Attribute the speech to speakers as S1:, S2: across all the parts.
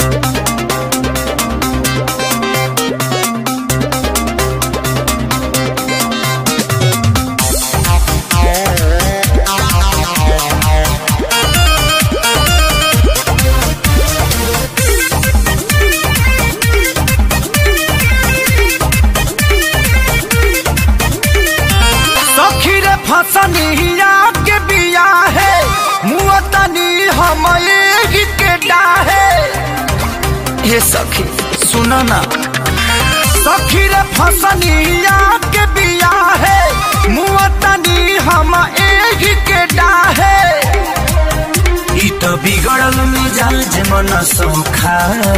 S1: सखी रे फसनिया के बिया है मुअतनी हम एही के डाहे हे सखी सुनो ना सखी रे फसनिया के बिया है मुअतनी हम एही के डाहे ई तो बिगड़ल मिजाज मन सोखा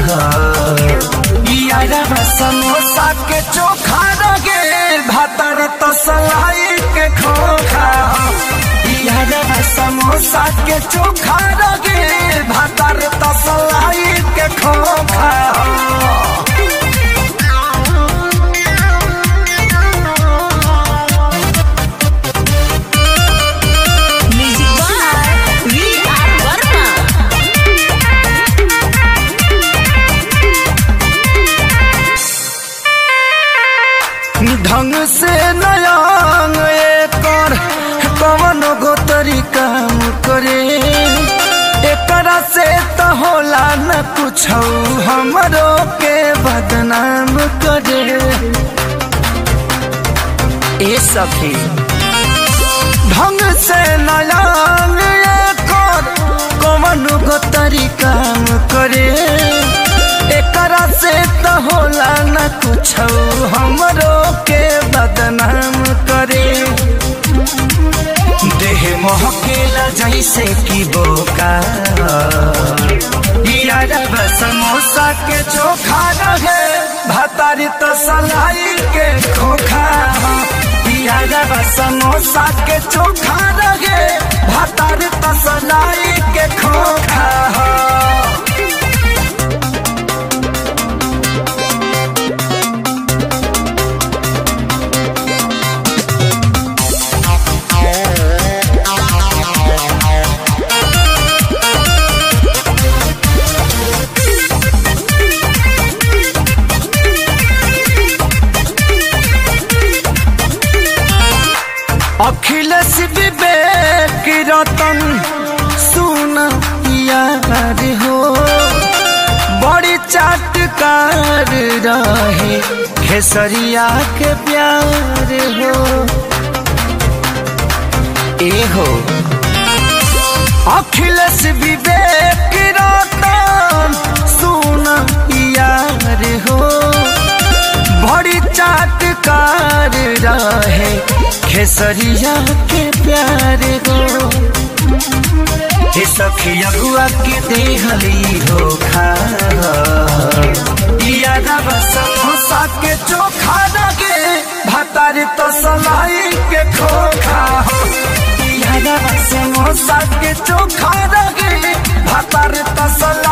S1: यारा समोसा के चोखा रगे भातर तो सलाई के खोखा यारा समोसा के चोखा रगे भातर तो सलाई के खोखा
S2: Music by V.R. Verma.
S1: ढंग से नयांग एकर कवन गो तरीका करे एकरा से तो होला न कुछ हमरो के बदनाम करे ए सखी ढंग से नयांग एकर कवन गो तरीका करे एकरा से तो होला न कुछ हमरो के बदनाम करे देह महकेला जैसे कि बोका यार समोसा के चोखा रहे भातारी तो सलाई के खोखा यार समोसा के चोखा रहे भातारी तो सलाई के खोखा अखिलेश विवेक रतन सुन यार हो बड़ी चाटकार रहे खेसरिया के प्यार हो ए हो अखिलेश विवेक रतन सुन यार हो बड़ी चाटकार रहे खेसरिया के प्यार गो हे सखी अगुआ के देहली हो खा यादव समोसा के चोखा लगे भतारी तो सलाई के खोखा हो यादव समोसा के चोखा लगे भतारी तो सलाई